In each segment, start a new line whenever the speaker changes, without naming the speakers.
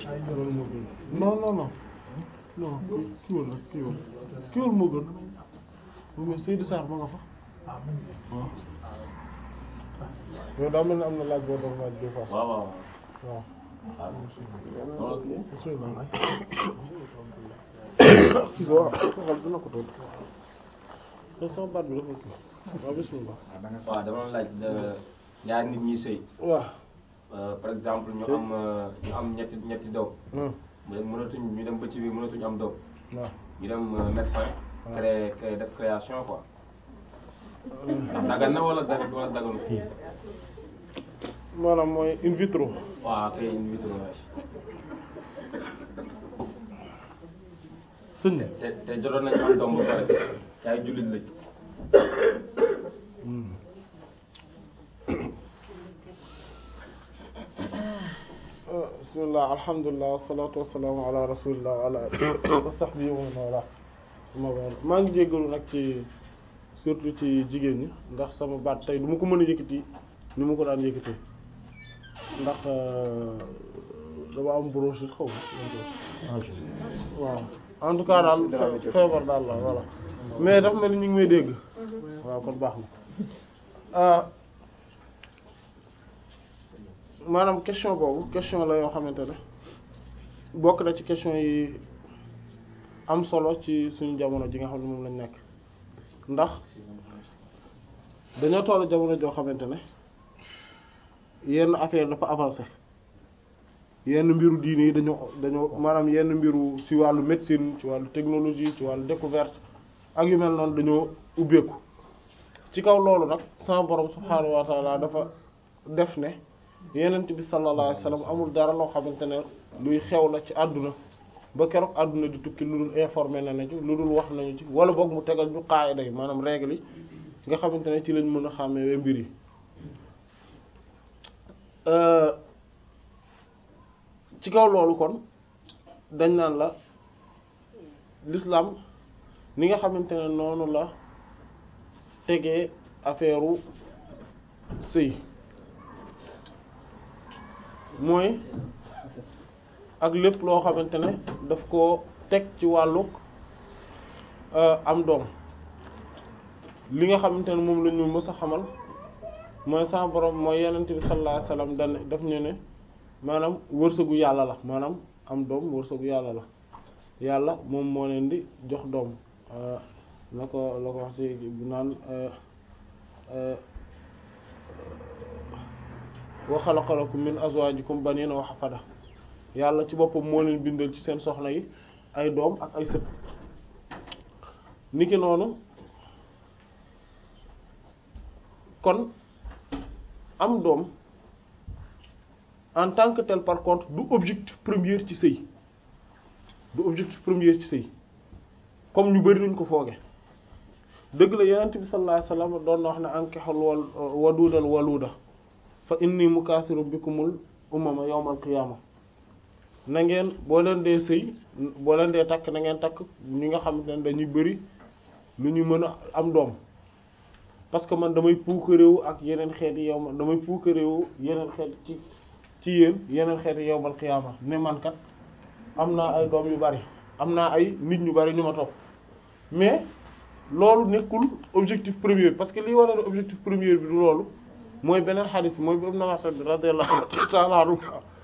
loolu moo gën non non non non kiiwal nag kiiwal kiiwal moo gën moom mais Seydou Sarr ma nga fa waaw yow daa mel ne am na laaj boo doon laaj des fois
waaw waaw
waaw
waaw
bismillah waaw xal dina ko tontu te sama baat bi dafa kii waaw bismillah
waaw dama laaj ñaari nit ñi sëy
waaw
Euh, par exemple ñu am euh, ñu am ñetti ñetti doom
Hmm.
mu dem mënatuñ ñu dem ba ci biir mënatuñ am doom
waaw
ñu dem euh, médecin créé créé def création quoi dagan na wala dagan wala daganul
maanaam mooy in vitro
waaw kay in vitro waay
sëñ bi
te te jotoon nañu am doom ba pare te ay jullit lañ
bismillah alhamdulilah wasalaatu wasalaamu ala rasulillah wa ala alihi wa sahbihi wa man wala amma ba'd maa ngi jéggalu nag ci surtout ci jigéen ñi ndax sama baat tey du ma ko mën a yëkkati ni ma ko daan yëkkatee ndax dama am bronchite xaw ma waaw en tout cas daal fe- feebar daal la voilà mais dafa mel ni ñu ngi may dégg waaw kon baax na ah maanaam question boobu question la yoo xamante ne bokk na ci question yi am solo ci suñu jamono ji nga xam ne moom lañ nekk ndax dañoo toll jamono joo xamante ne yenn affaire dafa avancé yenn mbiru diine yi dañoo dañoo maanaam yenn mbiru ci wàllu médecine ci wàllu technologie ci wàllu découverte ak yu mel noonu dañoo ubbeeku ci kaw loolu nag sama borom subhaanahu wa taala dafa def ne yenent bi sallallahu alayhi wasallam amul dara loo xamante ne luy xew la ci àdduna ba keroog àdduna di tukki lu dul informé na na ci lu dul wax nañu ci wala boog mu tegal ñu qaayida yi maanaam règle yi nga xamante ne ci lañ mën a xàmmee mbir yi ci kaw loolu kon dañ naan la l'islam ni nga xamante ne noonu la tegee affaire u sëy mooy ak lépp loo xamante ne daf ko teg ci wàlluk am doom li nga xamante ne moom la ñu mës a xamal mooy sa borom mooy yenent bi sallallahu alayhi wasallam dan daf ñu ne maanaam wërsëgu yàlla la maanaam am doom wërsëgu yàlla la yàlla moom moo leen di jox doom na ko la ko wax ci bu naan wa khalaqa lakum min azwajikum banina wa hafada yàlla ci boppam moo leen bindal ci seen soxna yi ay doom ak ay sët niki noonu kon am doom en tant que tel par contre du objectif premier ci sëy du objectif premier ci sëy comme ñu bari nuñ ko fooge dëgg la yonent bi sallallahu alayhi wasallam doon na wax ne ankihul wal wadudal waluda fa inni mukaasiru bikumul umama yawmal qiyaama na ngeen boo leen dee sëy boo leen dee takk na ngeen takk ñi nga xamante ne dañuy bëri lu ñu mën a am doom parce que man damay puukaréewu ak yeneen xeet yi yow ma damay puukaréewu yeneen xeet ci ci yéen yeneen xeet yi yawmal qiyaama ne man kat am naa ay doom yu bari am naa ay nit ñu bari ñu ma topp mais loolu nekkul objectif premier parce que lii wara objectif premier bi du loolu mooy beneen xadis mooy bu Ibn Mas'ud radiyallahu ta'ala anhu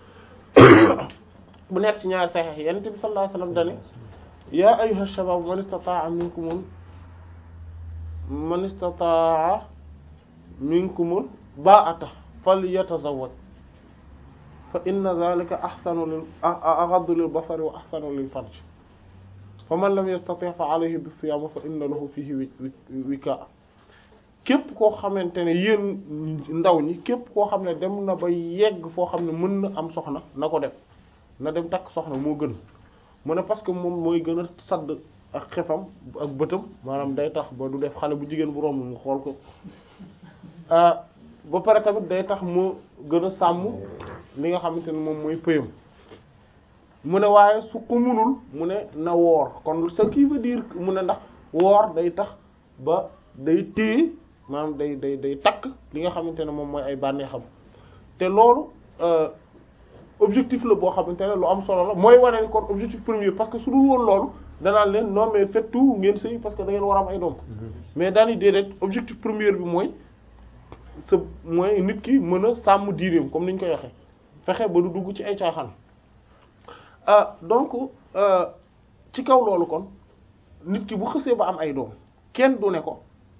bu nekk ci ñaari saxiix Yonent bi sallallahu alayhi wasallam dane yaa ayyuha shabab man istata'a minkumul man istata'a minkumul ba'ata falyatazawwaj fa inna dhalika ahsanu lil aghaddu lil basari wa ahsanu lil farj fa man lam yastati' fa alayhi bis-siyam fa inna lahu fihi wika képp koo xamante ne yéen ndaw ñi képp koo xam ne dem na ba yegg foo xam ne mën na am soxna na ko def na dem takk soxna moo gën mu ne parce que moom mooy gën a sadd ak xefam ak bëtam maanaam day tax ba du def xale bu jigéen bu romb mu xool ko ba pare tamit day tax mu gën a sàmm li nga xamante ne moom mooy pëyam mu ne waaye su ko munul mu ne na woor kon ce qui veut dire mu ne ndax woor day tax ba day téye maanaam day day day takk li nga xamante ne moom mooy ay bànneexam te loolu objectif la boo xamante ne lu am solo la mooy wane ni kon objectif premier parce que su dul woon loolu danaan leen non mais faites tout ngeen sëy parce que da ngeen war a am ay doom mais daani déedéet objectif premier bi mooy sa mooy nit ki mën a sàmm diineem comme ni ñu koy waxee fexe ba du dugg ci ay caaxaan ah donc ci kaw loolu kon nit ki bu xësee ba am ay doom kenn du ne ko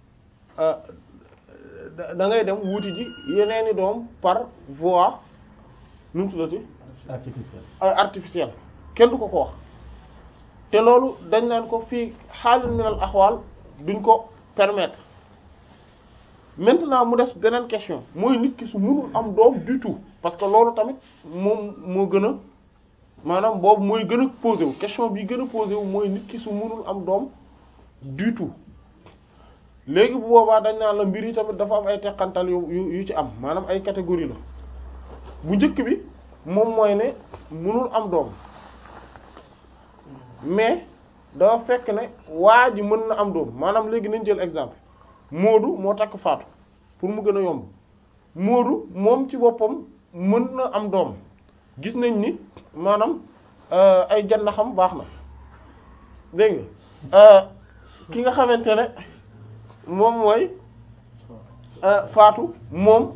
da ngay dem wuti ji yeneeni doom par voie nu mu tuddati
artificiel
artificielle kenn du ko ko wax te loolu dañ naan ko fii xaalin minal axwaal duñ ko permettre maintenant mu des beneen question mooy nit ki su mënul am doom du tout parce que loolu tamit moom moo gën a maanaam boobu mooy gën a posé wu question bi gën a posé wu mooy nit ki su mënul am doom du tout léegi bu boobaa dañ naan la mbir yi tamit dafa am ay teqantal yu yu yu ci am maanaam ay catégorie la bu njëkk bi moom mooy ne mënul am doom mais dafa fekk ne waa ji mën na am doom maanaam léegi nañ jël exemple Moodu moo takk Faatu pour mu gën a yomb Moodu moom ci boppam mën na am doom gis nañ ni maanaam ay janna xam baax na dégg nga ki nga xamante ne moom mooy Faatu moom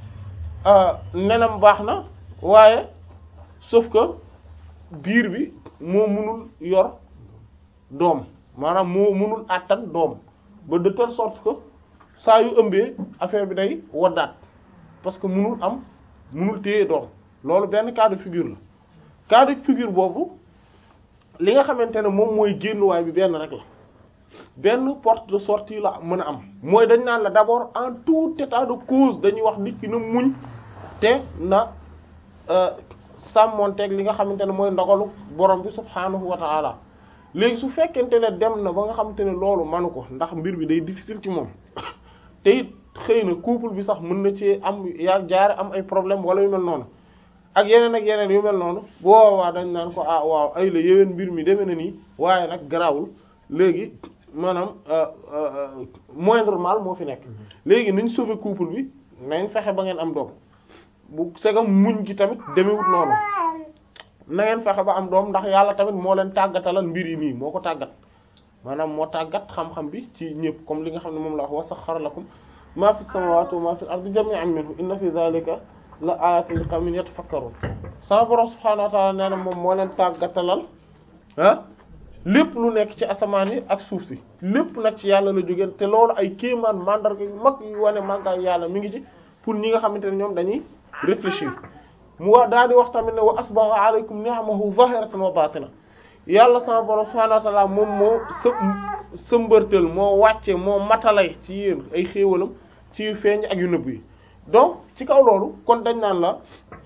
nenam baax na waaye sauf que biir bi moo mënul yor doom maanaam moo mënul àttan doom ba de telle sorte que saa yu ëmbee affaire bi day waddaat parce que mënul am mënul téye doom loolu benn cas de figure la cas de figure boobu li nga xamante ne moom mooy génnuwaay bi benn rek la benn porte de sortie la mën a am mooy dañ naan la d'abord en tout état de cause dañuy wax nit ki na muñ te na sàmmonteeg li nga xamante ne mooy ndogalu borom bi subhaanahu wa ta'ala léegi su fekkente ne dem na ba nga xamante ne loolu manu ko ndax mbir bi day difficile ci moom te it xëy na couple bi sax mën na ci am yaa jaare am ay problème wala yu mel noonu ak yeneen ak yeneen yu mel noonu boobaa dañ naan ko ah waaw ay la yéwén mbir mi demee na nii waaye nag garawul léegi maanaam moindre mal moo fi nekk léegi nañ sauver couple bi nañ fexe ba ngeen am doom bu segam muñ gi tamit demewut noonu na ngeen fexe ba am doom ndax yàlla tamit moo leen tàggatalal mbir yi nii moo ko tàggat maanaam moo tàggat xam-xam bi ci ñëpp comme li nga xam ne moom la wax wa saxxara lakum ma fi samawati wa ma fi al-ardi jami'an minhu inna fi dhalika la ayatin li qawmin yatafakkarun sama borom subhanahu wa ta'ala nee na moom moo leen tàggatalal ah lépp lu nekk ci asamaan yi ak suuf si lépp nag ci yàlla la jógeen te loolu ay kéemaan mandarga yu mag yu wane màggaay yàlla mi ngi ci pour ñi nga xamante ne ñoom dañuy réfléchir mu wax daal di wax tamit ne wa asbagha alaykum ni'amahu zahiratan wa batina yàlla sama borom subhanahu wa ta'ala moom moo së sëmbërtal moo wàcce moo matalay ci yéen ay xéewalam ci yu feeñ ak yu nëbb yi donc ci kaw loolu kon dañ naan la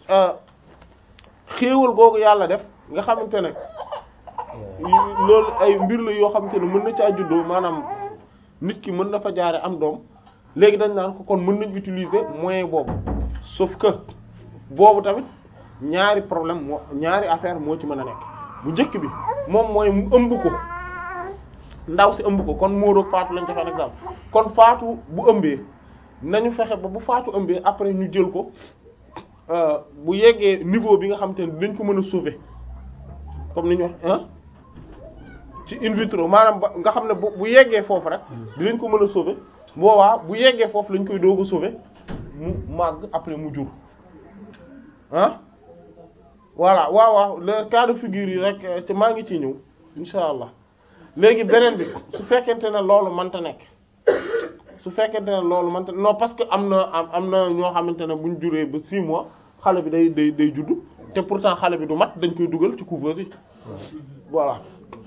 xéewal googu yàlla def nga xamante ne loolu ay mbir la yoo xamante ne mën na caa juddoo maanaam nit ki mën na fa jaare am doom léegi dañ naan ko kon mën nañ utiliser moyen boobu sauf que boobu tamit ñaari problème moo ñaari affaire moo ci mën a nekk bu njëkk bi moom mooy mu ëmb ko ndaw si ëmb ko kon Moodu Faatu lañ defee exemple kon Faatu bu ëmbee nañu fexe ba bu Faatu ëmbee après ñu jël ko bu yeggee niveau bi nga xamante ne dañ ko mën a sauver comme ni ñu wax ah ci in vitro maanaam ba nga xam ne bu bu yeggee foofu rek dinañ ko mën a sauver boobaa bu yeggee foofu lañ koy doog a sauver mu màgg après mu jur ah voilà waaw waaw le cas de figure yi rek ci maa ngi ciy ñëw insha allah léegi beneen bi su fekkente ne loolu mënta nekk su fekkente ne loolu mënta non parce que am na am am na ñoo xamante ne buñ juree ba 6 mois xale bi day day day juddu te pourtant xale bi du mat dañ koy dugal ci couveuse yi voilà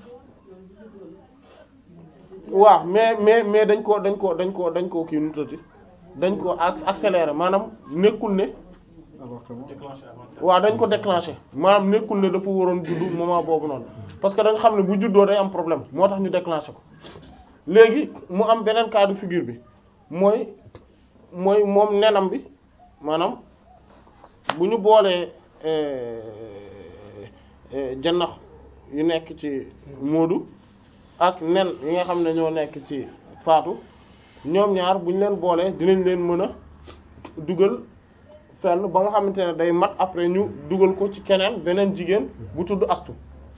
waaw mais mais mais dañ ko dañ ko dañ ko dañ ko kii nu tati dañ ko accélérer maanaam nekkul ne waaw dañ ko déclencher maanaam nekkul ne dafa waroon juddu moment boobu noonu parce que dañ xam ne bu juddoo day am problème moo tax ñu déclencher ko léegi mu am beneen cas de figure bi mooy mooy moom nenam bi maanaam bu ñu boolee jannax yu nekk ci Moodu ak nen yi nga xam ne ñoo nekk ci Faatu ñoom ñaar bu ñu leen boolee dinañ leen mën a dugal fenn ba nga xamante ne day mat après ñu dugal ko ci keneen beneen jigéen bu tudd astu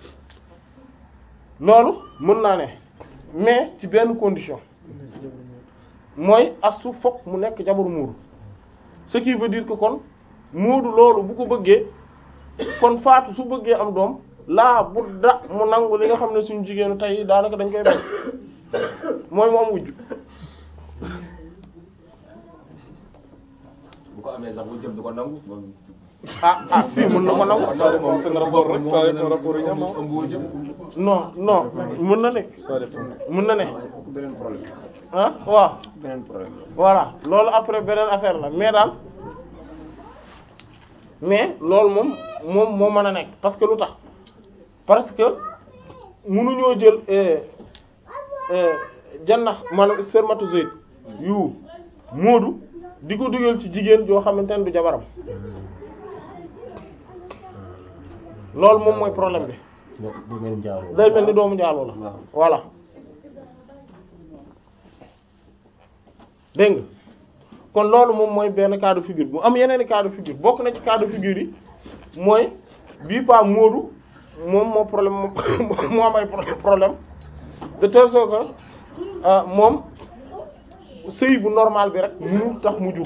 loolu mën naa ne mais ci benn condition mooy astu fokk mu nekk jabaru muudu ce qui veut dire que kon muudu loolu bu ko bëggee kon faatu su bëggee am doom laa bu da mu nangu li nga xam ne suñu jigéenu tey daanaka dañ koy bañ mooy mu am wujj
bu ko amee sax bu jëm du ko nangu moom.
ah ah si mën na ko nangu
Ça dépend seen rapport rek ça dépend rapport yi ñam
ëmb wu jëm.
non non mën na nekk
ça dépend
mën na ne
beneen problème
ah waaw
beneen problème
voilà loolu après beneen affaire la mais daal mais loolu moom moom moo mën a nekk parce que lu tax parce que mënuñoo jël euh, euh, jannax maanaam spermatozoïde yu moodu di ko dugal ci jigéen joo xamante ne du jabaram loolu moom mooy problème bi
du mel njaaloo
day mel ni doomu njaaloo la voilà dégg nga kon loolu moom mooy benn cas de figure bu am yeneen i cas de figure bokk na ci cas de figure yi mooy bii pas Moodu moom moo problème moom moo am ay pro- problème de telle sorte que ah, moom sëy bu normal bi rek mu tax mu jur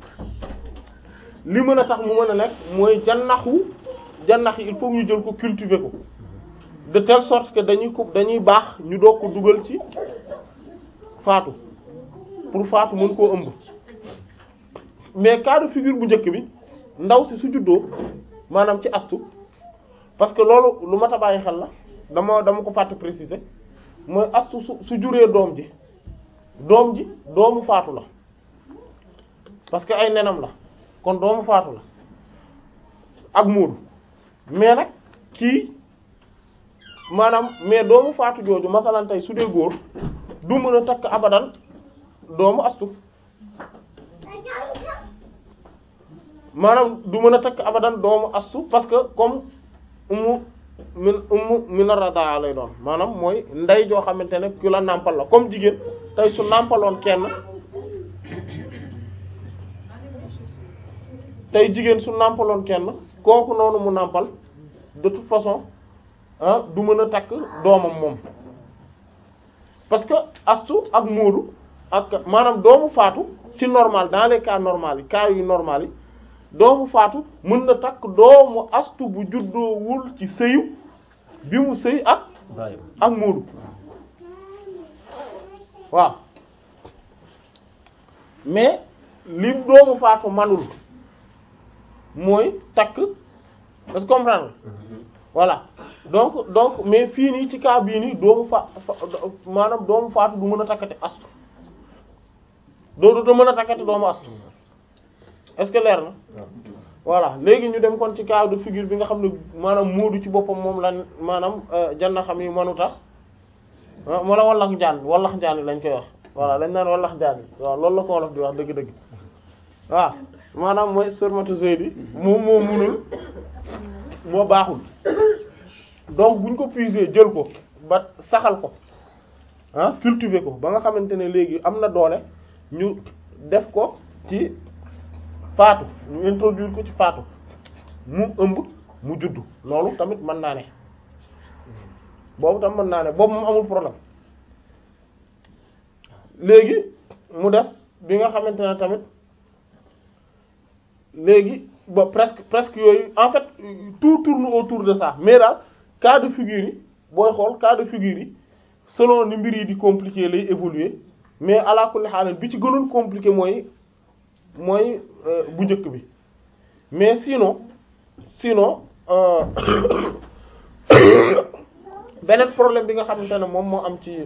li mën a tax mu mën a nekk mooy jannaxu jannax yi il faut ñu jël ko cultiver ko de telle sorte que dañuy ko dañuy baax ñu doog ko dugal ci faatu pour faatu mën koo ëmb mais cas de figure bu njëkk bi ndaw si su juddoo maanaam ci astu parce que loolu lu mat a bàyyi xel la dama dama ko fàtte préciser mooy astu su su juree doom ji doom ji doomu faatu la parce que ay nenam la kon doomu faatu la ak muudu mais nag kii maanaam mais doomu faatu jooju masalan tey su dee góor du mën a takk abadan doomu astu maanaam du mën a takk abadan doomu astu parce que comme umu min umu mina radaa lay doon maanaam mooy ndey joo xamante ne ku la nàmpal la comme jigéen tey su nàmpaloon kenn tey jigéen su nàmpaloon kenn kooku noonu mu nàmpal de toute façon ah du mën a takk doomam moom parce que astu ak móodu ak maanaam doomu faatu ci normal dans les cas normal yi cas yu normal yi doomu faatu mën na takk doomu astu bu juddoowul ci sëyu bi mu sëy ak
bàyyi
ak móodu waaw mais li doomu faatu manul mooy takk est-ce que comprendre voilà donc donc mais fii nii ci cas bii nii doomu fa fa- maanaam doomu faatu du mën a takkati astu doo du mën a takkati doomu astu est-ce que leer na voilà léegi ñu dem kon ci cas de figure bi nga xam ne maanaam moodu ci boppam moom lan maanaam janna xam yi manuta moo la wallax njaan wallax njaan yi lañ koy wax voilà lañ naan wallax njaan yi waaw loolu la ko wolof di wax dëgg-dëgg waaw maanaam mooy spermatozoïde yi moom moo munul moo baaxul donc buñ ko puiser jël ko ba saxal ko ah cultiver ko ba nga xamante ne léegi am na doole ñu def ko ci faatu ñu introduire ko ci faatu mu ëmb mu juddu loolu tamit mën naa ne boobu tam mën naa ne boobu moom amul problème léegi mu des bi nga xamante ne tamit léegi ba presque presque yooyu en fait tout tourne autour de ça mais daal cas de figure yi booy xool cas de figure yi selon ni mbir yi di compliqué lay évoluer mais ala kulli haal bi ci gënoon compliqué mooy mooy euh, bu njëkk bi mais sinon sinon euh, beneen problème bi nga xamante ne moom moo am ci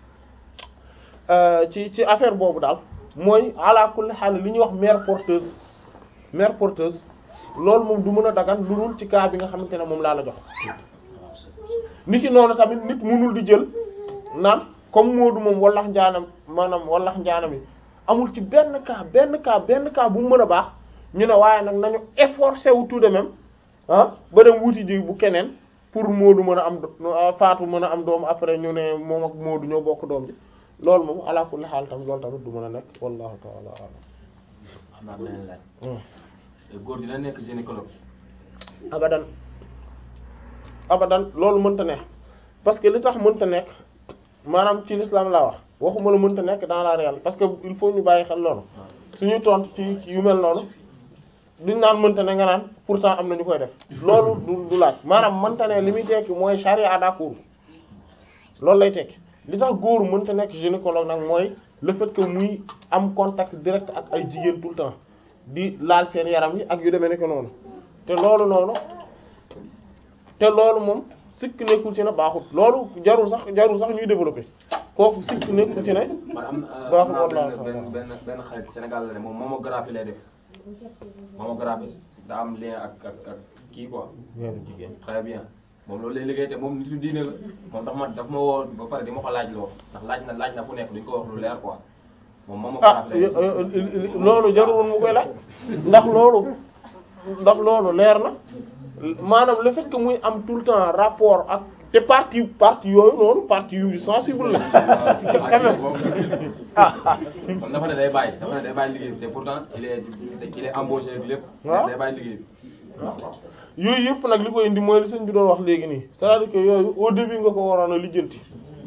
euh, ci ci affaire boobu daal mooy ala kulli haal li ñuy wax mère porteuse mère porteuse loolu moom du mën a dagan lu dul ci cas bi nga xamante ne moom laa la jox ni ki noonu tamit nit mënul di jël naan comme Moodu moom wallax njaanam maanaam wallax njaanam yi amul ci benn cas benn cas benn cas bu mu mën a baax ñu ne waaye nag nañu efforcé wu tout de même ah ba dem wuti ji bu keneen pour Moodu mën a am Faatu mën a am doom après ñu ne moom ak Moodu ñoo bokk doom ji loolu moom ala kulli xaal tamit loolu tamit du mën a nekk wallahu ta'ala a'lam
xam naa beneen laaj
Hmm.
góor dina nekk gynécologue.
abadan abadan loolu mënta nekk parce que li tax mënta nekk maanaam ci l'islam laa wax waxuma la mënta nekk dans la réalité parce que il faut ñu bàyyi xel loolu suñuy tontu ci yu mel noonu duñ naan mënta ne nga naan pourtant am na ñu koy def loolu du du laaj maanaam mënta ne li muy tekki mooy charia d'accord loolu lay tekki li tax góor mënta nekk gynécologue nag mooy le fait que muy am contact direct ak ay jigéen tout le temps di laal seen yaram yi ak yu demee nekk noonu te loolu noonu te loolu moom sikk nekkul ci ne baaxut loolu jarul sax jarul sax ñuy développer kooku sikk nekkul ci ne
man am
baaxul
am naa
wallaahi
benn benn benn xarit Sénégal la ne moom mammographie lay def mammographie daa am lien ak ak ak kii quoi. très bien moom loolu lay liggéey te moom nitu diine la moom daf ma daf ma woo ba pare di ma ko laaj loo ndax laaj na laaj na fu nekk duñ ko wax lu leer quoi moom
ah
mammographie lay def.
loolu jarul woon mu koy laaj ndax loolu ndax loolu leer na maanaam le fait que muy am tout le temps rapport ak te partie partie yooyu noonu partie yu sensible la quand même ah ah
moom dafa ne day bàyyi dafa ne day bàyyi liggéey bi te pourtant il est il est embauché ak lépp.
waaw
day bàyyi liggéey bi.
yooyu yëpp nag li koy indi mooy li sëñ bi doon wax léegi nii c'est-à-dire que yooyu au début nga ko waroon a lijjanti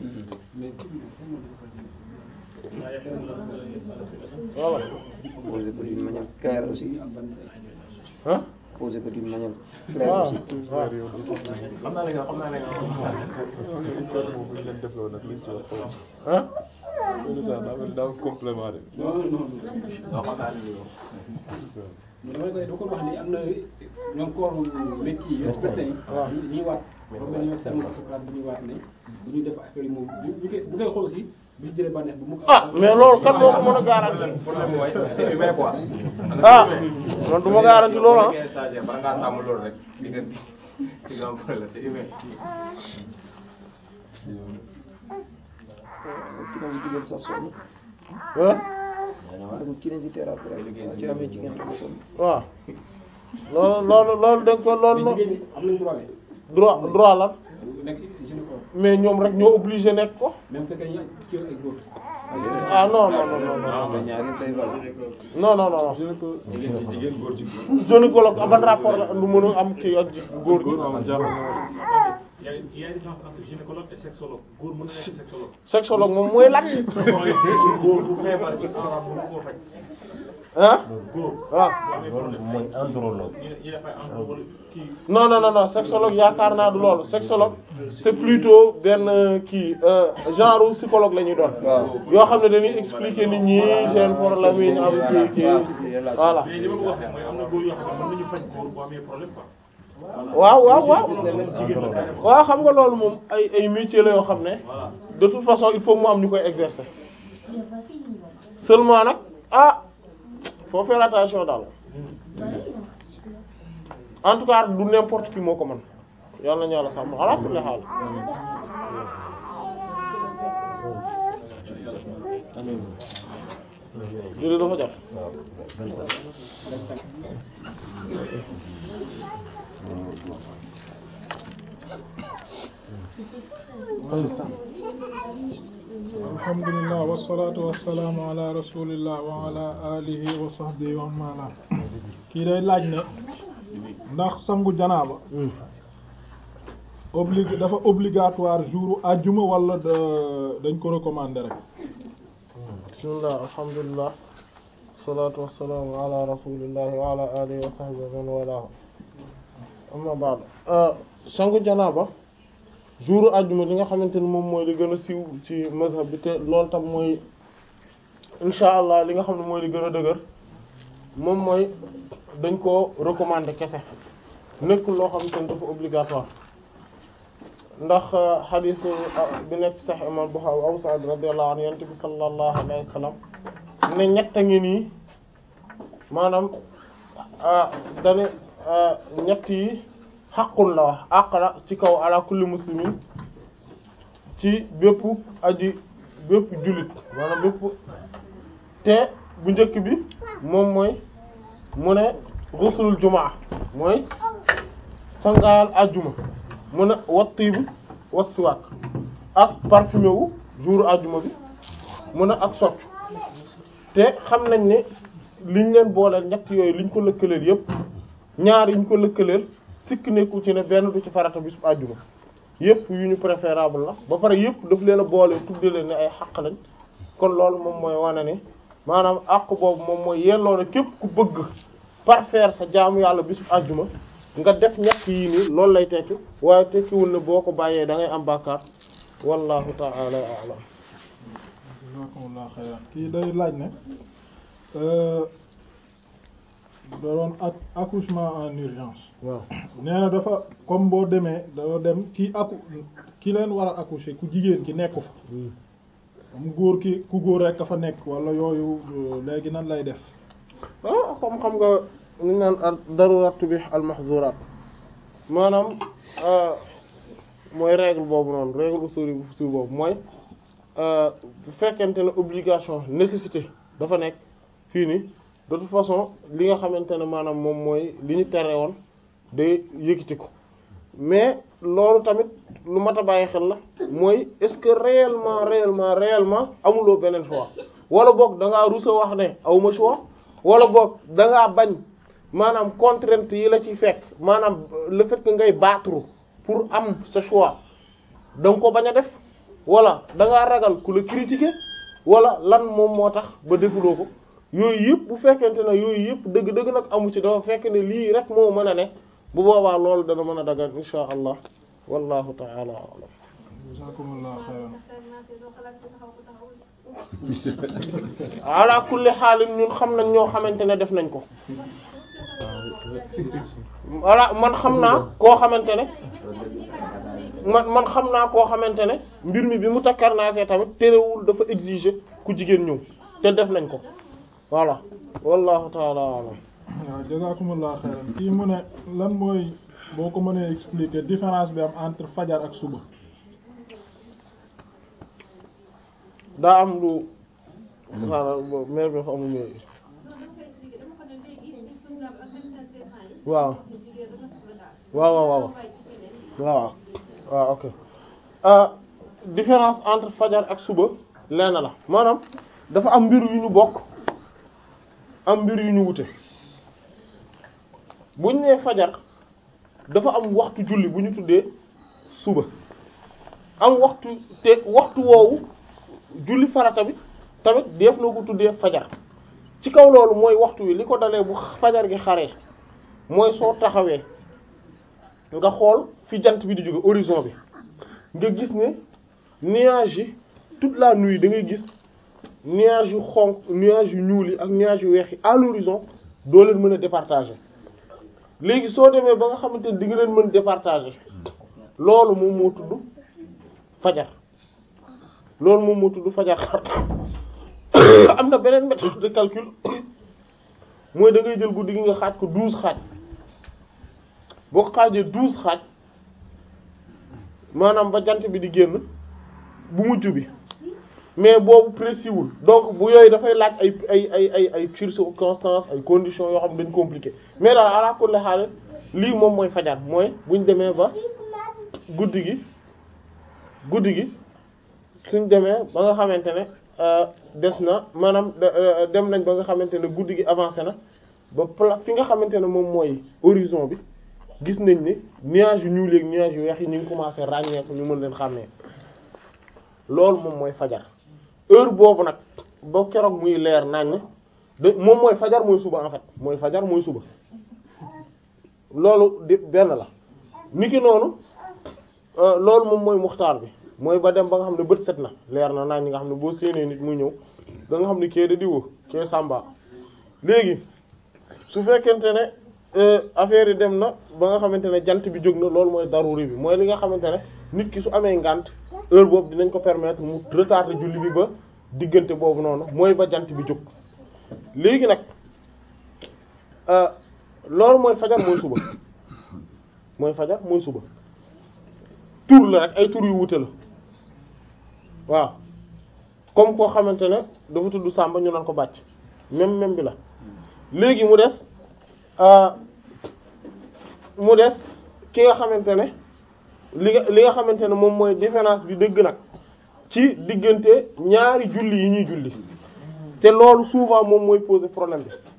voilà
Poser que d'une manière claire aussi.
ah
Poser que d'une manière claire
waaw
aussi.
waaw
xam naa ne nga xam naa ne nga.
histoire boobu ñu leen defloo nag liñ ci wax xaw
ah
ma daa mel daa complément de
non non
non xam naa ne yow.
dama koy dama ko wax ni am na ñoom kooru métier yi médecin yi
waaw.
ñuy waat moom la ñuy wax sama Socrate bi ñuy waat ne bu ñu def affaire yi moom bu bu koy bu koy xool aussi bu ñu jëlee bànneex bu mu ko
ah mais loolu kan moo ko mën a garanti
problème mooy c'est humain quoi.
ah man du ma garanti loolu ah
boo nekkee stagiaire bala ngaa tàmm loolu rek di nga di nga am problème c'est humain.
Kinésithérapeute sax sonn.
ah
Donc kinésithérapeute rek. ci amee jigéen rek sonn.
waaw loolu loolu loolu dañ ko loolu
mais jigéen ñi am nañu droit bi
droit droit la
nekk gynécologue
mais ñoom rek ñoo obligé nekk ko
même bu fekkee ñu ci ay góor
ah non non non non non
mais ñaari day valable.
non non non
jigéen ci jigéen góor ci góor.
gynécologue ban rapport la lu mën a am kii ak góor gi
góor moom jaaxal na
Il y a il y a une différence entre gynécologue et sexologue góor mën na nekk sexologue.
sexologue moom mooy lan
mooy góor bu feebar ci awra bu ko faj.
ah
góor
waaw
loolu mooy andrologue.
ñu ñu def ay entre wala kii.
non non non non sexologue yaakaar naa du loolu sexologue c'est plutôt benn kii euh, genre psychologue la ñuy doon
waaw.
yoo xam ne dañuy expliquer nit ñi seen problème yi ñu am kii kii voilà
mais li ma ko wax rek mooy am na góor yoo xam ne mën nañu faj góor bu amee problème quoi.
waaw waaw waaw
jigéen la carrément.
waaw xam nga loolu moom ay ay métiers la yoo xam ne
voilà.
de toute façon il faut mu am ñu koy exercer seulement nag ah faut faire attention daal en tout cas du n'importe qui moo ko mën yàlla nañu yàlla sàmm ala kulli haal julli dafa jot
alhamdulillah wasalaatu wasalaamu ala rasulillah wa ala alihi wa sahbihi wa man wala kii day laaj ne ndax sangu janaaba oblig dafa obligatoire jour ajjuma wala da- dañ ko recommander rek
bismillah alhamdulillah wasalaatu wasalaamu ala rasulillahi wa ala alihi wa sahbihi wa man walaahu amma ba'd sangu janaaba jour ajjuma li nga xamante ni moom mooy li gën a siiw ci mazhab bi te loolu tam mooy insha allah li nga xam ne mooy li gën a dëgër moom mooy dañ koo recommander kese nekkul loo xamante ni dafa obligatoire ndax xadiis bi nekk sax imam Buxaari Abu Sa'id radiyallahu anhu yonent bi sallallahu alayhi wa sallam ne ñett a ngi nii maanaam dane ñett yi xaqul la wax àq la ci kaw ala kulli muslimin ci bépp aji bépp jullit maanaam bépp te bu njëkk bi moom mooy mu ne xuslul jumaa mooy sangaayal ajjuma mu ne wat tiibu was siwaak ak parfumé wu jour ajjuma bi mu ne ak soccu te xam nañ ne liñ leen booleel ñett yooyu liñ ko lëkkaleel yépp ñaar yiñ ko lëkkaleel sikk nekku ci ne benn du ci farata bisub àjjuma yépp yu ñu préférable la ba pare yépp daf leen a boole tudde leen ne ay xaq lañ kon loolu moom mooy wane ne maanaam àq boobu moom mooy yelloo na képp ku bëgg parfaire sa jaamu yàlla bisub àjjuma nga def ñett yii nii loolu lay tekki waaye tekkiwul ne boo ko bàyyee da ngay am bàkkaar wallahu ta'ala a'lam
jazakumullahu xayran kii day laaj ne da doon ak accouchement en urgence
waaw
nee na dafa comme boo demee dafa dem ki aku ki leen war a accoucher ku jigéen ki nekku fa am góor ki ku góor rek ka fa nekk wala yooyu léegi nan lay def
ah comme xam nga li ñu naan al darurat tubih al mahzurat maanaam mooy règle boobu noonu règle usuli bu si boobu mooy bu fekkente ne obligation nécessité dafa nekk fii nii de toute façon li nga xamante ne maanaam moom mooy li ñu tere woon day yëkkati ko mais loolu tamit lu mat a bàyyi xel la mooy est-ce que réellement réellement réellement amuloo beneen choix wala boog da ngaa rusa wax ne awma choix wala boog da ngaa bañ maanaam contrainte yi la ciy fekk maanaam le fait que ngay battre pour am sa choix da nga ko bañ a def wala da ngaa ragal ku la critiquer wala lan moom moo tax ba defuloo ko yooyu yëpp bu fekkente ne yooyu yëpp dëgg-dëgg nag amu ci dafa fekk ne lii rek moo mën a ne bu boobaa loolu dana mën a dagan insha allah wallahu ta'ala a'lam
jazakumullahu xayran
ala kulli xaalin ñun xam nañ ñoo xamante ne def nañ ko voilà man xam naa koo xamante ne man man xam naa koo xamante ne mbir mi bi mu takkarnaasee tamit terewul dafa exiger ku jigéen ñëw te def nañ ko voilà wallahu taala alam
waaw jazakumullahu xayran kii mu ne lan mooy boo ko mënee expliquer différence bi am entre fajar ak suba
daa am lu xaaral mère bi dafa amul mais waaw waaw waaw waaw waaw waaw ok euh différence entre fajar ak suba lenn la maanaam dafa am mbir yu ñu bokk am mbir yu ñu wute buñ nee fajar dafa am waxtu julli bu ñu tuddee suba am waxtu te waxtu woowu julli farata bi tamit def na ko tuddee fajar ci kaw loolu mooy waxtu wi li ko dalee bu fajar gi xaree mooy soo taxawee nga xool fi jant bi di jóge horizon bi nga gis ne nuages yi toute la nuit da ngay gis nuages yu xonq nuages yu ñuul yi ak nuages yu weex yi à l'horizon doo leen mën a départager léegi soo demee ba nga xamante ne di nga leen mën départager loolu moom moo tudd fajar loolu moom moo tudd fajar xar am na beneen méthode de calcul mooy da ngay jël guddi gi nga xaaj ko douze xaaj boo ko xaajee douze xaaj maanaam ba jant bi di génn bu mujj bi mais boobu précis wul donc bu yooyu dafay laaj ay ay ay ay ay circonstances ay conditions yoo xam ne dañ compliqué mais daal ala kulli haal lii moom mooy fajar mooy buñ demee ba guddi gi guddi gi suñ demee ba nga xamante ne des na maanaam dem nañ ba nga xamante ne guddi gi avancé na ba pla fi nga xamante ne moom mooy horizon bi gis nañ ne nuages yu ñuul ak nuages yu weex yi ñu ngi commencé ràññeeku ñu mën leen xàmmee loolu moom mooy fajar heure boobu nag ba keroog muy leer nañ de moom mooy fajar mooy suba en fait mooy fajar mooy suba loolu di benn la niki noonu loolu moom mooy muxtaar bi mooy ba dem ba nga xam ne bët set na leer na nañ nga xam ne boo séenee nit muy ñëw da nga xam ne kee da diwa kee sàmba léegi su fekkente ne affaire yi dem na ba nga xamante ne jant bi jóg na loolu mooy daruri bi mooy li nga xamante ne nit ki su amee ngànt heure boobu dinañ ko permettre mu retarder julli bi ba diggante boobu noonu mooy ba jant bi jóg léegi nag loolu mooy fajar mooy suba mooy fajar mooy suba tur la rek ay tur yu wute la waaw comme koo xamante ne dafa tudd Samba ñu naan ko bàcc même même bi la léegi mu des mu des ki nga xamante ne li nga li nga xamante ne moom mooy différence bi dëgg nag ci diggante ñaari julli yi ñuy julli te loolu souvent moom mooy poser problème bi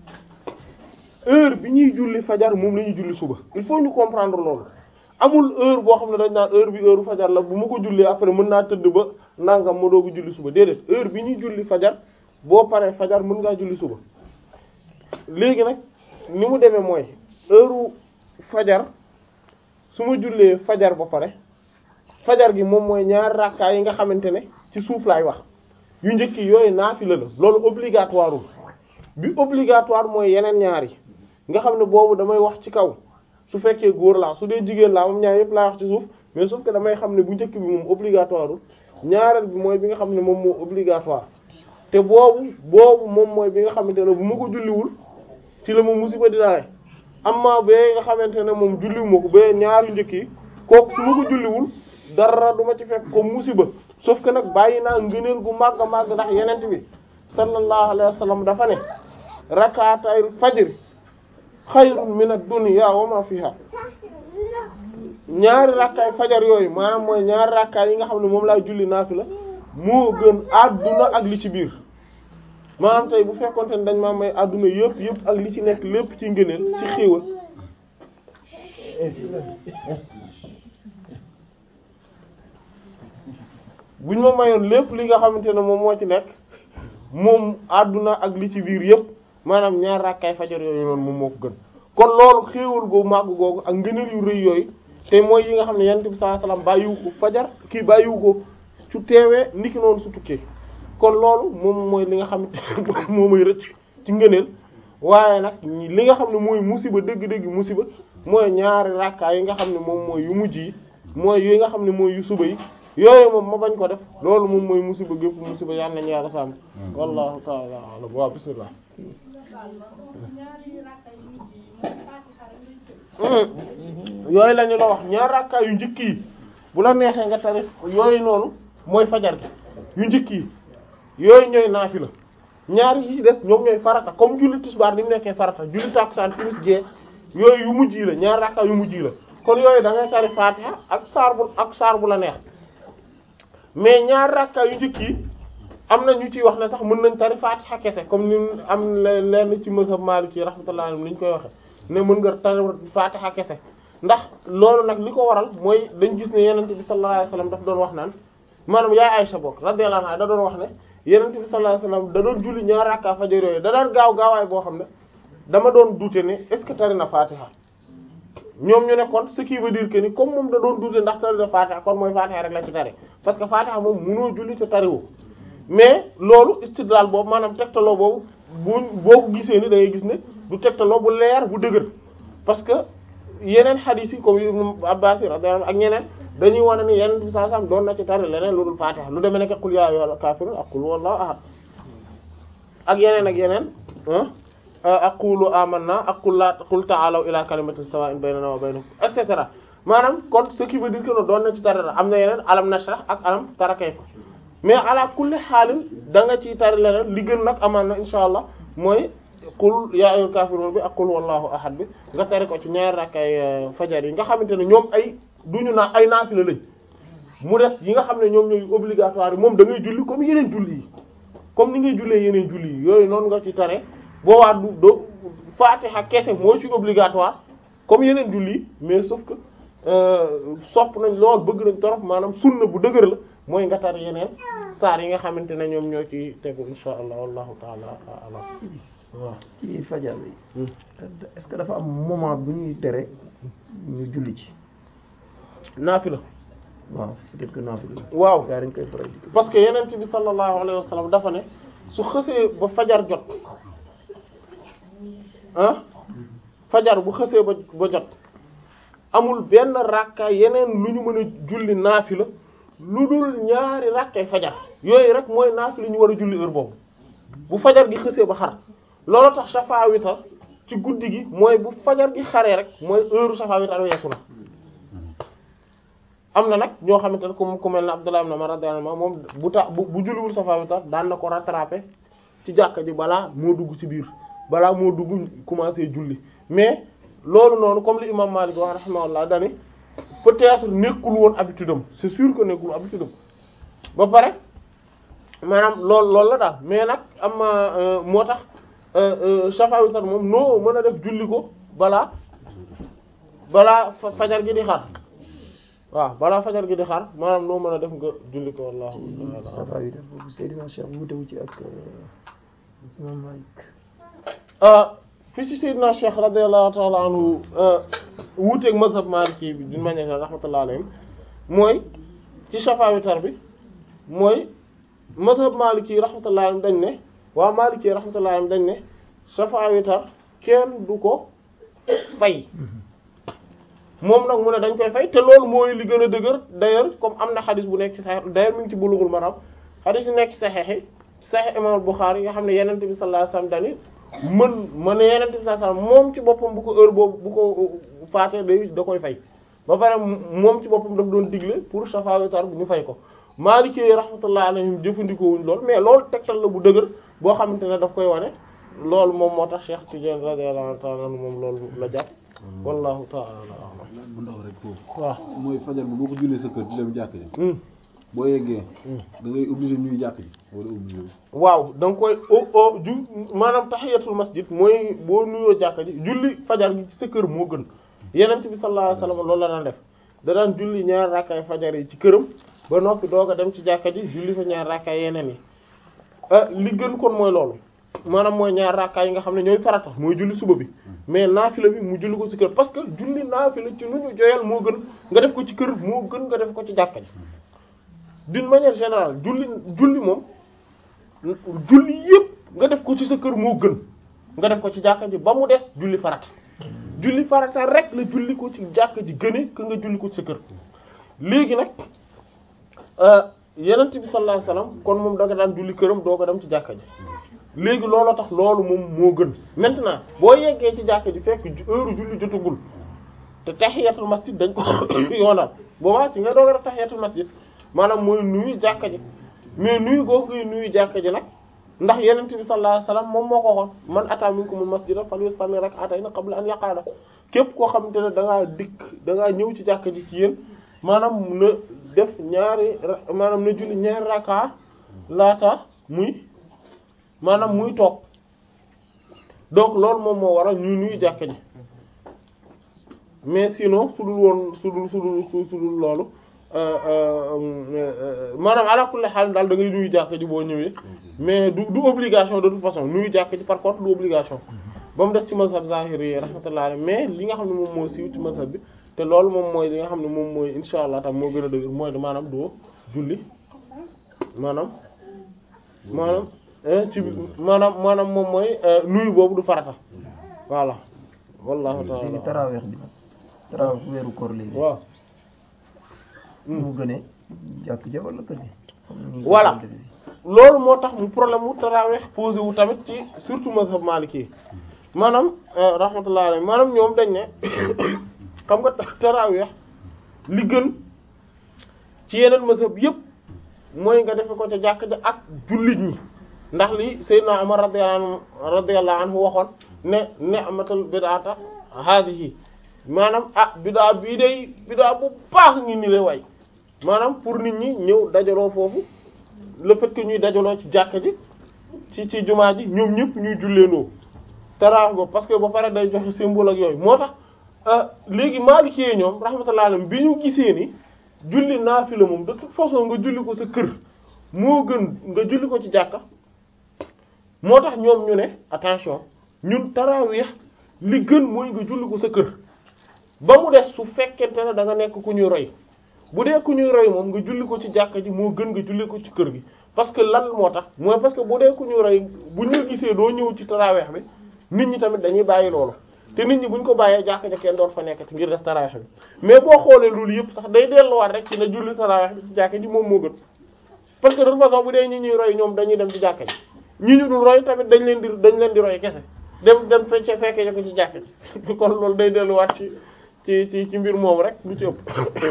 heure bi ñuy julli fajar moom la ñuy julli suba il faut ñu comprendre loolu amul heure boo xam ne dañ naan heure bi heure fajar la bu ma ko jullee après mën naa tëdd ba nangam ma doogu julli suba déedéet heure bi ñuy julli fajar boo paree fajar mën ngaa julli suba léegi nag ni mu demee mooy heure fajar su ma jullee fajar ba pare fajar gi moom mooy ñaar rakkaa yi nga xamante ne ci suuf laay wax yu njëkk yi yooyu naafila la loolu obligatoireul bi obligatoire mooy yeneen ñaar yi nga xam ne boobu damay wax ci kaw su fekkee góor laa su dee jigéen laa moom ñaar yëpp laa wax ci suuf mais sauf que damay xam ne bu njëkk bi moom obligatoireul ñaareel bi mooy bi nga xam ne moom moo obligatoire te boobu boobu moom mooy bi nga xamante ne bu ma ko julliwul ci la ma musiba di daale amma bee nga xamante ne moom julliwuma ko bee ñaari njëkk yi kooku su ma ko julliwul dara du ma ci fekk ko musiba sauf que nag bàyyi naa ngëneel gu màgg a màgg ndax yenent bi sallallahu alayhi wa sallam dafa ne rakaatay fajr xayrun min ad-dunya wa ma fiha ñaari rakkaay fajar yooyu maanaam mooy ñaari rakkaay yi nga xam ne moom laay julli naafila moo gën àdduna ak li ci biir maanaam tey bu fekkonte ne dañ maa may àdduna yëpp yëpp ak li ci nekk lépp ci ngëneel ci xéewal buñ ma mayoon lépp li nga xamante ne moom moo ci nekk moom àdduna ak li ci biir yëpp maanaam ñaar rakkaay fajar yooyu noonu moom moo ko gën kon loolu xéewal googu màgg googu ak ngëneel yu rëy yooyu te mooy yi nga xam ne yonent bi sallallahu alayhi wasallam bàyyiwu ko fajar kii bàyyiwu ko su teewee niki noonu su tukkee kon loolu moom mooy li nga xam ne moo may rëcc ci ngëneel waaye nag li nga xam ne mooy musiba dëgg-dëgg musiba mooy ñaari rakkaay yi nga xam ne moom mooy yu mujj yi mooy yi nga xam ne mooy yu suba yi yooyu moom ma bañ ko def loolu moom mooy musiba gépp musiba yal nañu yàlla sàmm wallahu ta'ala a'lam waaw bismillah yooyu la ñu la wax ñaar rakkaay yu njëkk yi bu la neexee nga tarif yooyu noonu mooy fajar gi yu njëkk yi yooyu ñooy naafila ñaar yi ci des ñoom ñooy farata comme julli tisbaar ni mu nekkee farata julli takkusaan timis gee yooyu yu mujj yi la ñaar rakkaay yu mujj yi la kon yooyu da ngay tari fatiha ak saar bu ak saar bu la neex mais ñaar rakkaay yu njëkk yi am na ñu ciy wax ne sax mën nañ tari fatiha kese comme ni am lenn ci mazhab maliki rahmatullahi alayhi ni ñu koy waxe ne mën nga tari fatiha kese ndax loolu nag li ko waral mooy dañ gis ne yenente bi sallallahu alayhi wasallam daf doon wax naan maanaam yaay Aysa bokk radiyallahu anha da doon wax ne yenente bi sallallahu alayhi wasallam da doon julli ñaar rakka fajar yooyu da daan gaaw gaawaay boo xam ne dama doon douter ne est-ce que tari na fatiha ñoom ñu ne kon ce qui veut dire que ni comme moom da doon douter ndax tari na fatiha kon mooy fatiha rek la ci tari parce que fatiha moom mënoo julli te tariwoo mais loolu istidlal boobu maanaam tegtaloo boobu bu boo ko gisee ni da ngay gis ne du tegtaloo bu leer bu dëgër parce que yeneen xadiis yi comme Ibn Abbas radiyallahu ak ñeneen dañuy wane ni yeneen bi saa sam doon na ci tari leneen lu dul Fatiha lu demee nekk qul yaa ayyuhal kaafiruun ak qul huwallahu ahad ak yeneen ak yeneen ak qulu amanna ak qul la qul ta'alaw ila kalimatin sawa'in baynana wa baynakum et cetera maanaam kon ce qui veut dire que doon na ci tari am na yeneen alam nashrah ak alam tara kayfa mais ala kulli xaalin da nga ciy tari leneen li gën nag amaan na insha allah mooy qul yaa ayyuhal kaafiruun bi ak qul wallahu ahad bi nga tari ko ci ñaari rakkay fajar yi nga xamante ne ñoom ay duñu naa ay naafila lañ mu des yi nga xam ne ñoom ñooy obligatoire yi moom da ngay julli comme yeneen julli yi comme ni ngay jullee yeneen julli yi yooyu noonu nga ci tare boobaa du do Fatiha kese moo ci obligatoire comme yeneen julli yi mais sauf que sopp nañ lool bëgg nañ torop maanaam sunna bu dëgër la mooy nga tar yeneen saar yi nga xamante ne ñoom ñoo ci tegu insha allah wallahu taala alam waaw
ci fajar bi est-ce que dafa am moment bu ñuy tere ñu julli ci
naafila
waaw peut-être que naafila
waaw
gaa dañ koy faral di
parce que yeneen bi sallallahu alayhi wa sallam dafa ne su xësee ba fajar jot ah fajar bu xësee ba ba jot amul benn rakka yeneen lu ñu mën a julli naafila lu dul ñaari rakkay fajar yooyu rek mooy naafila ñu war a julli heure boobu bu fajar gi xësee ba xar loolu tax safa witar ci guddi gi mooy bu fajar gi xaree rek mooy heure safa witar weesu na am na nag ñoo xamante ne comme ku mel ne Abdullah ibn Umar radiyallahu anhu moom bu ta bu bu julliwul safa witar daan na ko rattraper ci jàkka ji balaa moo dugg ci biir balaa moo dugg commencer julli mais loolu noonu comme li imam Malik wax rahimahullah dani peut-être nekkul woon habitude am c'est sûr que nekkul habitude am ba pare maanaam loolu loolu la daal mais nag am moo tax shafa witar moom noo mën a def julli ko balaa balaa fa- fajar gi di xar waaw balaa fajar gi di xar maanaam noo mën a def nga julli ko wallahu ta'ala
safa witar boobu Seydina Cheikh wutewu ci ak imam Malik
ah fi ci Seydina Cheikh radiyallahu ta'ala anhu wuuteeg mazhab Maliki bi d'une manière générale rahmatullahi alayhim mooy ci shafa witar bi mooy mazhab Maliki rahmatullahi alayhim dañ ne waa Maliki rahmatullahi alayhim dañ ne shafa witar kenn du ko fay moom nag mu ne dañ koy fay te loolu mooy li gën a dëgër d'ailleurs comme am na xadis bu nekk ci Sahih d'ailleurs mi ngi ci Bulughul Maram xadis yu nekk ci Sahih yi Sahih Imam Bukhari nga xam ne Yonent bi sallallahu alayhi wasallam dani mën mën Yonent bi sallallahu alayhi wasallam moom ci boppam bu ko heure boobu bu ko faatee day da koy fay ba pare moom ci boppam daf doon digle pour shafa witar bu ñu fay ko Maliki rahmatullahi alayhim jëfandikoo wuñ lool mais loolu tegtal la bu dëgër boo xamante ne daf koy wane loolu moom moo tax Cheikh Tidiane radiyallahu ta'ala anhu moom loolu la jàpp wallahu ta'ala a'lam
bu ndaw rek foofu
waaw
mooy fajar bi boo ko jullee sa kër di dem jàkk ji
Hmm.
boo yeggee da ngay obligé ñuy jàkk ji wala obligé
waaw da nga koy o o ju maanaam tahiyatul masjid mooy boo nuyoo jàkka ji julli fajar gi ci sa kër moo gën yenent bi sallallahu alayhi wasallam loolu la daan def da daan julli ñaar rakkaay fajar yi ci këram ba noppi doog a dem ci jàkka ji julli fa ñaar rakkaay yeneen yi ah li gën kon mooy loolu maanaam mooy ñaar rakkaay yi nga xam ne ñooy farata mooy julli suba bi mais naafila bi mu julli ko ci kër parce que julli naafila ci nu ñu joyal moo gën nga def ko ci kër moo gën nga def ko ci jàkka ji d'une manière générale julli julli moom julli yépp nga def ko ci sa kër moo gën nga def ko ci jàkka ji ba mu des julli farata julli farata rek la julli ko ci jàkka ji gëne que nga julli ko ci sa kër léegi nag yenent bi sallallahu alayhi wasallam kon moom da nga daan julli këram doo ko dem ci jàkka ji léegi looloo tax loolu moom moo gën maintenant boo yeggee ci jàkka ji fekk heure julli jotagul te tahiyatul masjid dañ ko yoonal boobaa ci nga doog a def tahiyatul masjid maanaam mooy nuyu jàkka ji mais nuyu googu ngay nuyu jàkka ji nag ndax yenent bi sallallahu alayhi wasallam moom moo ko waxoon man ata minkumul masjida falyusalli rak'atayn qabla an yaqada képp koo xamante ne da ngaa dikk da ngaa ñëw ci jàkka ji ci yéen maanaam na def ñaari ra- maanaam na julli ñaari raka laata muy maanaam muy toog donc loolu moom moo waral ñuy nuyu jàkka ji mais sinon su dul woon su dul su dul su dul loolu maanaam ala kulli xaal daal da ngay nuyu jàkka ji boo ñëwee mais du du obligation de toute façon nuyu jàkka ji par contre du obligation ba mu des ci mazhab zahiri yi rahmatullah alayhi mais li nga xam ne moom moo siiw ci mazhab bi te loolu moom mooy li nga xam ne moom mooy insha allah tam moo gën a dëgg mooy maanaam doo julli maanaam maanaam ci maanaam maanaam moom mooy nuyu boobu du farata voilà wallahu
léegi
ta'ala
taraweex bi nag taraweex weeru koor léegi
waaw
mu gënee jàkk ja wala kër gi comme ni ñu ko
Voilà.
doon defee fii.
loolu moo tax mu problème mu tarawih posé wu tamit ci surtout mazhab maliki yi maanaam rahmatullahi alayhi maanaam ñoom dañ ne xam nga tarawih li gën ci yeneen mazhab yëpp mooy nga defe ko ca jàkk ja ak jullit ñi ndax li Seydina Umar radiyallahu anhu radiyallahu anhu waxoon ne ni'matul bid'ata hadhihi maanaam ah bid'a bii day bid'a bu baax ngi ni lay way maanaam pour nit ñi ñëw dajaloo foofu le fait que ñuy dajaloo ci jàkka ji ci ci jumaa ji ñoom ñëpp ñuy julleendoo tarawih boobu parce que ba pare day joxe symbole ak yooyu moo tax léegi Maliki yi ñoom rahmatullahi alayhim bi ñu gisee ni julli naafila moom de toute façon nga julli ko sa kër moo gën nga julli ko ci jàkka moo tax ñoom ñu ne attention ñun tarawih li gën mooy nga julli ko sa kër ba mu des su fekkente ne da nga nekk ku ñuy roy bu dee ku ñuy roy moom nga julli ko ci jàkka ji moo gën nga julli ko ci kër gi parce que lan moo tax mooy parce que bu dee ku ñuy roy bu ñu gisee doo ñëw ci taraweex bi nit ñi tamit dañuy bàyyi loolu te nit ñi buñ ko bàyyee jàkka ja kenn doon fa nekkati ngir def taraweex bi mais boo xoolee loolu yëpp sax day delluwaat rek ci na julli taraweex bi ci jàkka ji moom moo gën parce que de toute façon bu dee ñi ñuy roy ñoom dañuy dem ci jàkka ji ñi ñu dul roy tamit dañ leen di dañ leen di roy kese dem dem fecce fekkee ko ci jàkka ji kon loolu day delluwaat ci ci ci ci mbir moom rek lu ci ëpp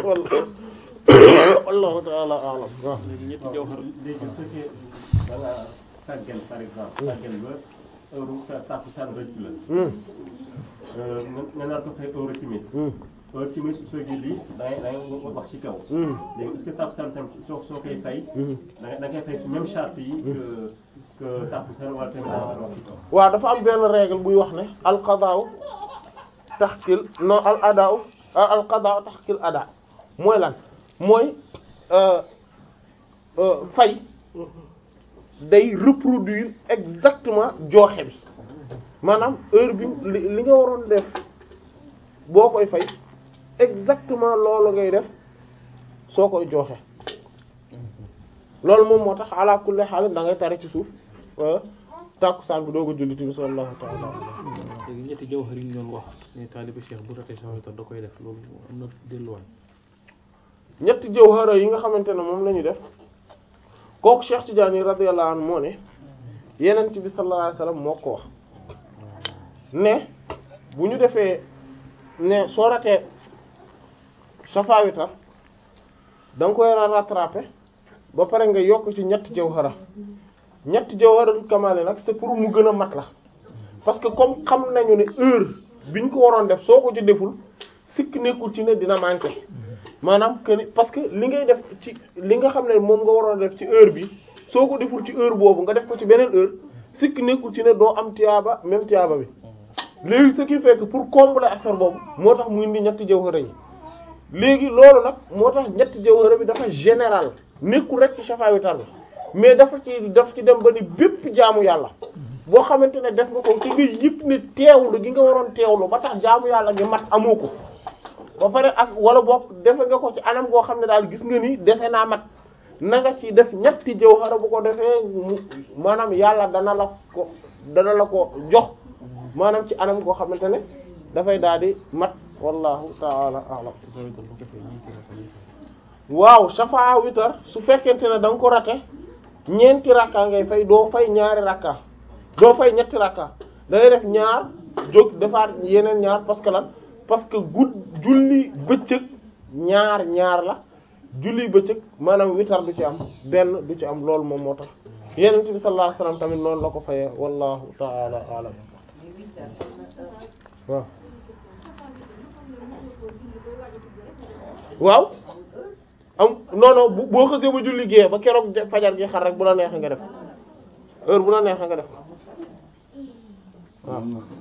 wallahu ta'ala a'lam waaw
ñetti jawhar
léegi su fekkee da nga sàggan par exemple sàggan ba heure ta tàkkusaan rëcc la
Hmm,
nga nga nar ko fay heure timis
hmm,
heure timis soo julli da ngay da ngay wax ci kaw
hmm,
léegi est-ce que tàkkusaan tam soo soo koy fay
hmm.
da nga da ngay fay si même charte yi que que takkusaan wala tisbaar wax ci kaw.
waaw dafa am benn règle buy wax ne al qadaaw taxkil non al adaaw al qadaaw taxkil adaa mooy lan mooy euh, euh, fay day reproduire exactement jooxe bi maanaam heure bi li li nga waroon def boo koy fay exactement loolu ngay def soo koy jooxe loolu moom moo tax ala kulli haal da ngay tare ci suuf euh, tàkkusaan bi doog a julli timis wallahu ta'ala
léegi ñetti jawhar yi ñu doon wax ne taalibe Cheikh bu ratee sama witar da koy def loolu am na delluwaay
ñetti jawhara yi nga xamante ne moom la ñu def kooku Cheikh Tidiane radiyallahu anhu moo ne yenent bi sallallahu alayhi wasallam moo ko wax ne bu ñu defee ne soo ratee safa witar da nga koy rattraper ba pare nga yokk ci ñetti jawhara ñetti jawharatul kamale nag c'est pour mu gën a mat la parce que comme xam nañu ne heure bi ñu ko waroon def soo ko ci deful sikk nekkul ci ne dina manquer maanaam que ni parce que li ngay def ci li nga xam ne moom nga waroon def ci heure bi soo ko deful ci heure boobu nga def ko ci beneen heure sikk nekkul ci ne doo am tiyaaba même tiyaaba bi léegi ce qui fait que pour combler affaire boobu moo tax mu indi ñetti jawhara yi léegi loolu nag moo tax ñetti jawhara bi dafa général nekkul rek ci safa witar bi mais dafa ci daf ci dem ba ni bépp jaamu yàlla boo xamante ne def nga ko ci nga yëpp ne teewlu gi nga waroon teewlu ba tax jaamu yàlla gi mat amoo ko ba pare ak wala boog defe nga ko ci anam goo xam ne daal gis nga ni defe naa mat na nga ci def ñetti jawhara bu ko defee mu maanaam yàlla dana la ko dana la ko jox maanaam ci anam goo xamante ne dafay daal di mat wallahu ta'ala a'lam
sama witar bu ko defee ñeenti rakka ñuy fay
waaw safa witar su fekkente ne da nga ko rate ñeenti rakka ngay fay doo fay ñaari rakka doo fay ñetti rakka da ngay def ñaar jóg defaat yeneen ñaar parce que lan parce que gudd julli bëccëg ñaar ñaar la julli bëccëg maanaam witar du ci am benn du ci am loolu moom moo tax yenent bi sallallahu alayhi wasallam tamit noonu la ko fayee wallahu ta'ala a'lam waaw waaw am non non bu boo xësee ba julli gée ba keroog ja- fajar gi xar rek bu la neexee nga def heure bu la neexee nga def waaw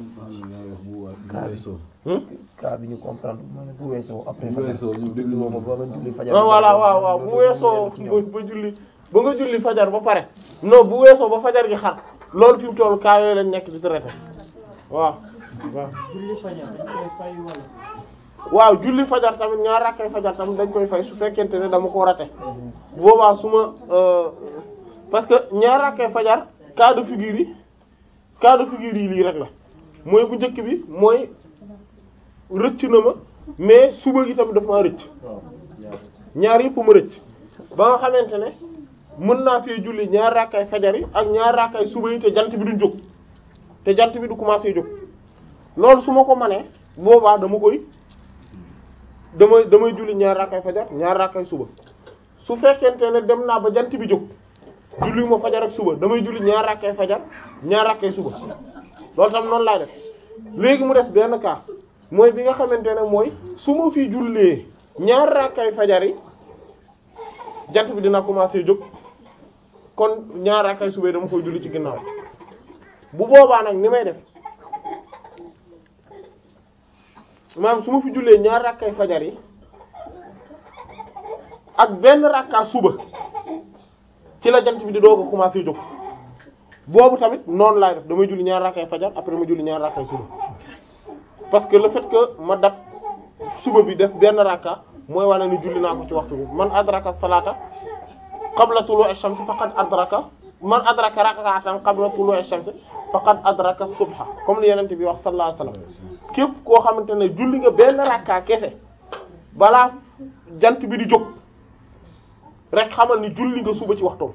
hmm?
cas bi ñu comprendre moo ne bu weesoo après
Bu weesoo ñu déglu
moom ba nga julli fajar
ah voilà waaw waaw bu weesoo ba ba julli ba nga julli fajar ba pare non bu weesoo ba fajar gi xar loolu fi mu toll cas yooyu lañ nekk di traité waaw waaw waaw julli fajar tamit ñaar rakkay fajar tamit dañ koy fay su fekkente ne dama ko rate bu boobaa su ma euh, parce que ñaar rakkay fajar cas de figure yi cas de figure yi lii rek la mooy bu njëkk bi mooy rëcc na ma mais suba gi tamit daf maa rëcc ñaar yëpp ma rëcc ba nga xamante ne mën naa fee julli ñaar rakkay fajar yi ak ñaar rakkay suba yi te jant bi duñ jóg te jant bi du commencé jóg loolu su ma ko manee boobaa dama koy damay damay julli ñaar rakkay fajar ñaar rakkay suba su fekkente ne dem naa ba jant bi jóg julli ma fajar ak suba damay julli ñaar rakkay fajar ñaar rakkay suba loolu tam noonu laay def léegi mu des benn cas mooy bi nga xamante ne mooy su ma fi jullee ñaar rakkay fajar yi jant bi dina commencer jóg kon ñaar rakkay suba yi dama koy julli ci ginnaaw bu boobaa nag ni may def maanaam su ma fi jullee ñaar rakkay fajar yi ak benn rakka suba ci la jant bi di doog a commencer jóg boobu tamit noonu laay def damay julli ñaar rakkay fajar après ma julli ñaar rakkay suba parce que le fait que ma dab suba bi def benn rakka mooy wane ni julli naa ko ci waxtu bi man adraka salata qabla tulu'i ash-shams faqad adraka man adraka rak'atan qabla tulu'i ash-shams faqad adraka subha comme li yenente bi wax sallallahu alayhi wasallam képp koo xamante ne julli nga benn rakka kese balaa jant bi di jóg rek xamal ni julli nga suba ci waxtoom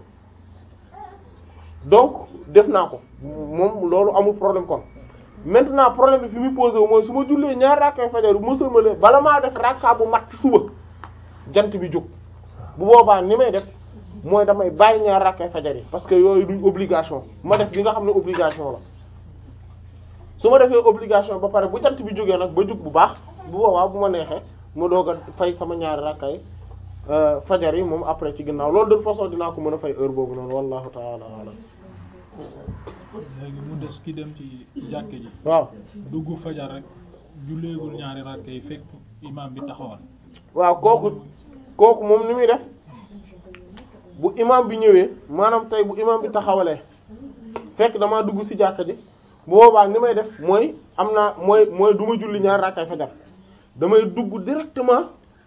donc def naa ko moom loolu amul problème kon maintenant problème bi fi muy posé wu mooy su ma jullee ñaar rakkay fajar bu ma sëlmalee bala maa def rakka bu mat suba jant bi jóg bu boobaa ni may def mooy damay bàyyi ñaar rakkay fajar yi parce que yooyu duñ obligation ma def bi nga xam ne obligation la su ma defee obligation ba pare bu jant bi jógee nag ba jug bu baax bu boobaa bu ma neexee ma doog a fay sama ñaari rakkay fajar yi moom après ci ginnaaw loolu de toute façon dinaa ko mën a fay heure boobu noonu wallahu ta'ala a'lam
léegi mu des ki dem ci jàkke ji
waaw
dugg fajar rek julleegul ñaari rakk yi fekk imam bi taxawal
waaw kooku kooku moom ni muy def bu imam bi ñëwee maanaam tey bu imam bi taxawalee fekk damaa dugg ci jàkka ji bu boobaa ni may def mooy am naa mooy mooy du ma julli ñaari rakkay fajar damay dugg directement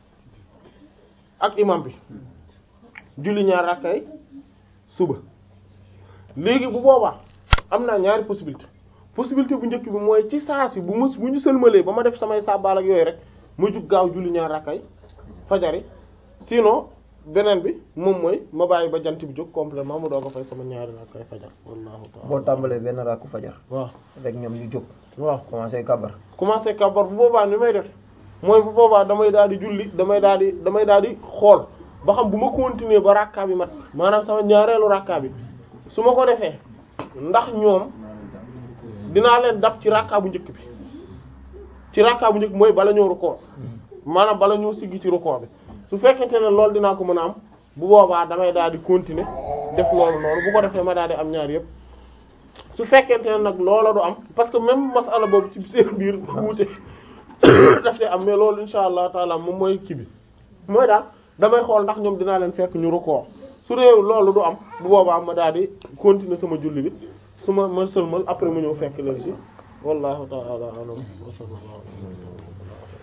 ak imam bi julli ñaari rakkay suba léegi bu boobaa am naa ñaari possibilité possibilité bu njëkk bi mooy ci saa si bu ma bu ñu sëlmalee ba ma def samay sàbbaal ak yooyu rek ma jug gaaw julli ñaar rakkay fajari sinon beneen bi moom mooy ma bàyyi ba jant bi jóg complètement mu doog a fay sama ñaari rakkay fajar wallahu ta'ala
boo tàmbalee benn rakku fajar
waaw
rek ñoom ñu jóg
waaw
commencé kabar
commencé kabar bu boobaa ni may def mooy bu boobaa damay daal di julli damay daal di damay daal di xool ba xam bu ma continuer ba rakka bi mat maanaam sama ñaareelu rakka bi su ma ko defee ndax ñoom dinaa leen dab ci rakka bu njëkk bi ci rakka bu njëkk mooy bala ñoo rukkoo maanaam bala ñoo siggi ci rukkoo bi su fekkente ne loolu dinaa ko mën a am bu boobaa damay daal di continuer def loolu noonu bu ko defee ma daal di am ñaar yëpp su fekkente ne nag loola du am parce que même masala boobu ci seen biir wuute daf te am mais loolu insha allah taala moom mooy kii bi mooy daal damay xool ndax ñoom dinaa leen fekk ñu rukkoo su réew loolu du am bu boobaa ma daal di continuer sama julli bi su ma ma sëlmal après mu ñëw fekk leen ci wallahu ta'ala a'lam wa sallallahu